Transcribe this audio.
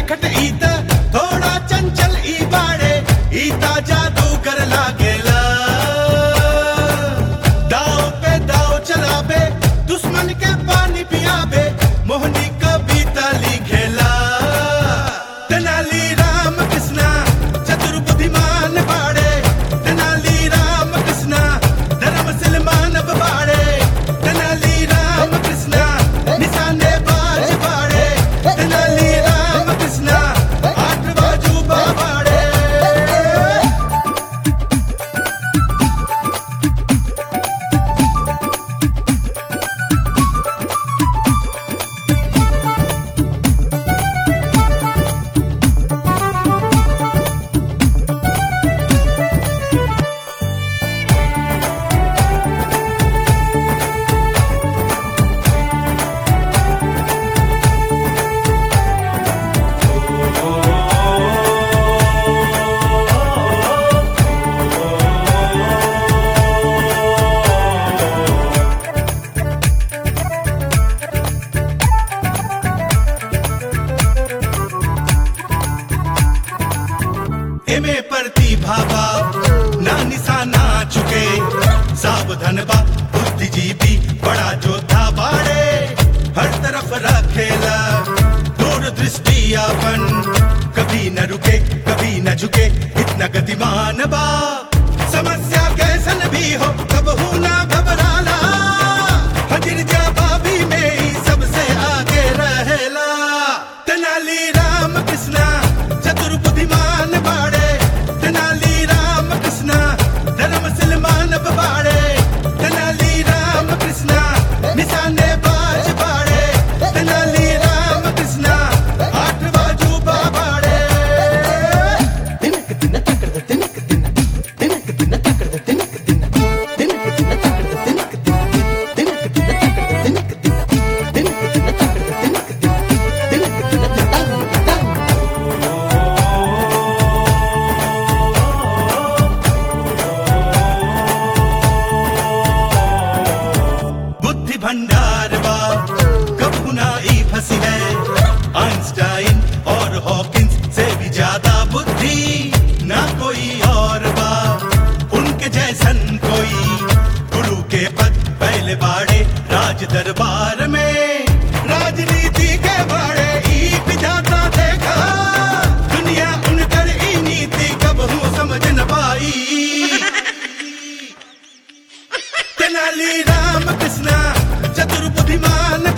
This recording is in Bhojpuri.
नटखट ईत थोड़ा चंचल ई बाड़े ईता जादू कर लागेला दाव पे दाव चलाबे दुश्मन के पानी पियाबे मोहनी कविता लिखेला तेनाली राम कृष्णा चतुर बुद्धिमान बाड़े तेनाली राम कृष्णा धर्मशील मानव बाड़े तेनाली राम कृष्णा निशाने बाज बाड़े तेनाली राम कृष्णा आठ बाजू बाड़े एमे प्रतिभा बा ना निशाना चुके सावधान बा बुद्धिजीवी बड़ा जोधा बाड़े हर तरफ रखेला दूर दृष्टि अपन कभी न रुके कभी न झुके इतना गतिमान बा समस्या कैसन भी हो कबहू ना घबराला हजिर जवाबी में ही सबसे आगे रहेला तेनाली राम कृष्णा चतुर बुद्धिमान बाड़े तेनाली राम कृष्णा धर्मशील मानव बाड़े तेनाली राम कृष्णा निशाने बाज बाड़े तेनाली राम कृष्णा आठ बाजू बाड़े बुद्धि भंडार बा कबू ना ई फंसी है आइंस्टाइन और हॉकिंस से भी ज्यादा बुद्धि ना कोई और बा उनके जैसन कोई गुरु के पद पहले बाड़े राज दरबार में राजनीति के बाड़े ई विधाता देखा दुनिया उनकर ई नीति कबहू समझ न पाई तेनाली राम कृष्णा चतुर बुद्धिमान